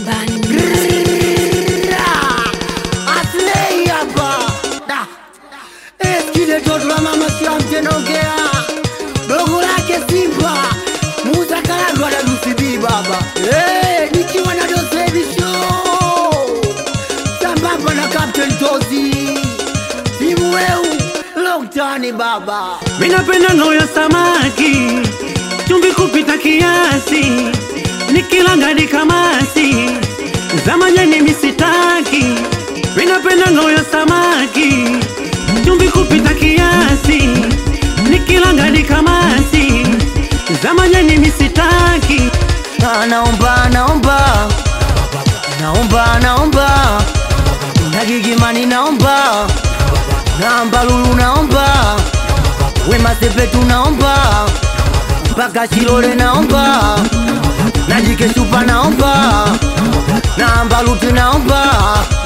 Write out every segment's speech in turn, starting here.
Aslei hapa Da. Eskile toto la mama siamte nongea dogo lake Simba Musa Karagwa na Lucy baba hey, nikiwa na Dos Baby Show sambamba na Captain Tozi timu weu Longtani baba Minapenda ngao ya samaki, chumvi kupita kiasi, nikilanga ni kamasi, za majani misitaki. Minapenda ngao ya samaki, chumvi kupita kiasi, nikilanga ni kamasi, za majani misitaki. Ah, naomba naomba naomba naomba nagigimani naomba naomba lulu naomba wema sepetu naomba mpaka shilole naomba najikeshupa naomba naomba luti naomba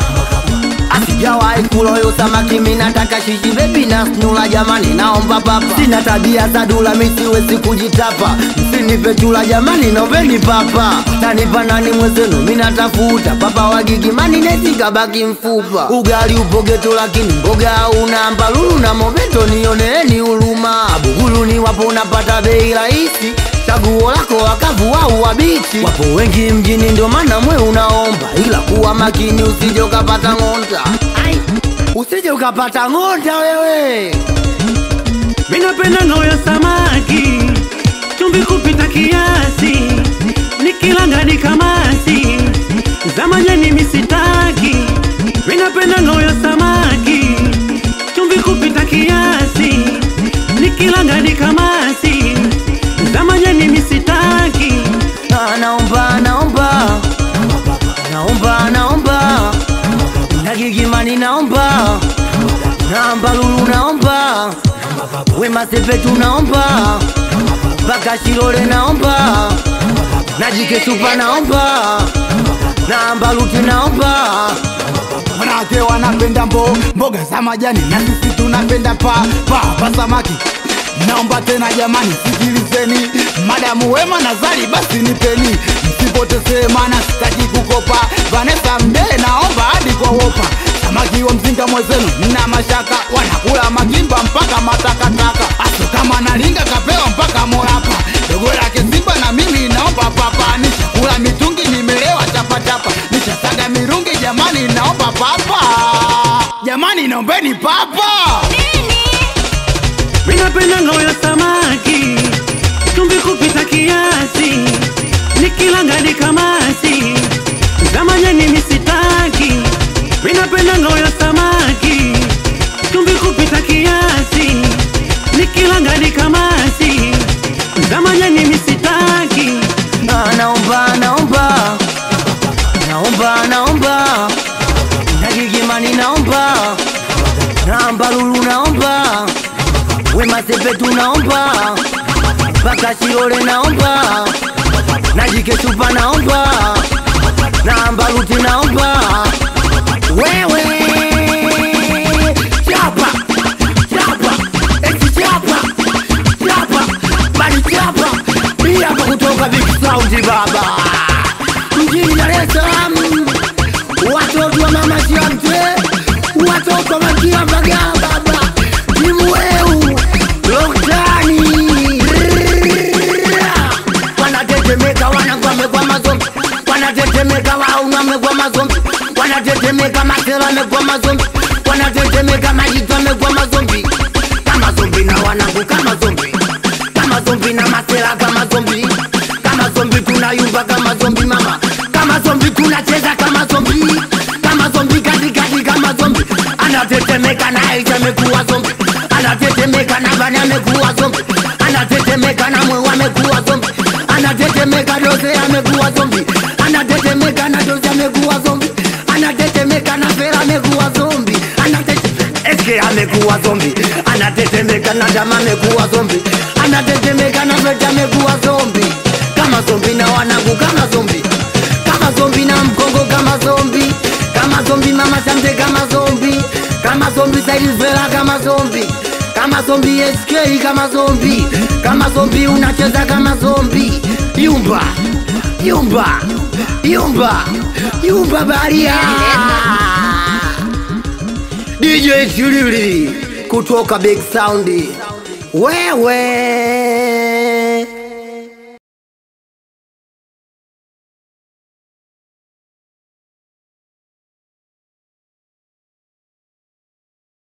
asijawahi kuloyo samaki minataka shishi bebi na snula jamani naomba papa sina tabia za dula misiwezi kujitapa msinipe chula jamani noveni papa tanipa nani mwezenu minatafuta papa wagigimani nesikabaki mfupa ugali upo geto lakini mboga una mbalulu na mobeto nioneeni huruma buguluni wapo unapata bei rahisi chaguo lako wakavu au wabichi wapo wengi mjini ndio maana mwe unaomba ila kuwa makini usije ukapata ng'onda Ai, usije ukapata ng'onda wewe Minapenda ngao ya samaki, chumvi kupita kiasi, nikilanga ni kamasi, za majani misitaki. Minapenda ngao ya samaki, chumvi kupita kiasi, nikilanga ni kamasi, za majani misitaki. Ah, naomba naomba naomba naomba nagigimani naomba naomba lulu naomba wema sepetu naomba mpaka shilole naomba najikesupa naomba naomba luti naomba wanawake wanapenda mbo mboga za majani na sisi tunapenda pa pa pa samaki naomba tena jamani sikilizeni madamu wema na zari basi nipeni msipotezee mana sitaki kukopa vanesa mdee naomba hadi kwa wopa samaki wa mzinga mwezenu mna mashaka wanakula magimba mpaka matakataka aso kama nalinga kapewa mpaka morapa dogo lake simba na mimi naomba papa nishakula mitungi nimelewa chapachapa nishasaga mirungi jamani naomba papa jamani naombeni papa Minapenda ngao ya samaki, chumvi kupita kiasi, nikilanga ni kamasi, za majani misitaki. Minapenda ngao ya samaki, chumvi kupita kiasi, nikilanga ni kamasi, za majani misitaki. Ah, naomba naomba naomba naomba nagigimani naomba naomba lulu naomba wema sepetu naomba mpaka shilole naomba najikesupa naomba naomba luti naomba wewe chapa chapa eti chapa chapa bali chapa hii hapa kutoka Big Sound baba mjini Dar es Salaam watoto wa mama Shamte watoto wa Makia Mbagala baba timu weu Loktani wanatetemeka wanagwame kwa mazombi wanatetemeka wauname kwa mazombi wanatetemeka matela amekuwa mazombi wanatetemeka majitu amekuwa mazombi kama zombi na wanangu kama zombi kama zombi na matela kama zombi kama zombi tunayumba kama zombi mama kama zombi tunacheza kama zombi kama zombi katikati kama zombi anatetemeka na Aisha amekuwa zombi anatetemeka na Bani amekuwa zombi anatetemeka na Mwewa amekuwa zombi anatetemeka Dose amekuwa zombi anatetemeka na Dose amekuwa zombi anatetemeka na Fera amekuwa zombi anatetemeka Eske amekuwa zombi anatetemeka na Dama amekuwa zombi anatetemeka na Feta amekuwa zombi kama zombi na wanangu kama zombi kama zombi na mkongo kama zombi kama zombi mama Shamte kama zombi kama zombi Sailvela kama zombi kama zombi SK kama zombi kama zombi unacheza kama zombi yumba yumba yumba yumba baria DJ Chilili kutoka Big Sound wewe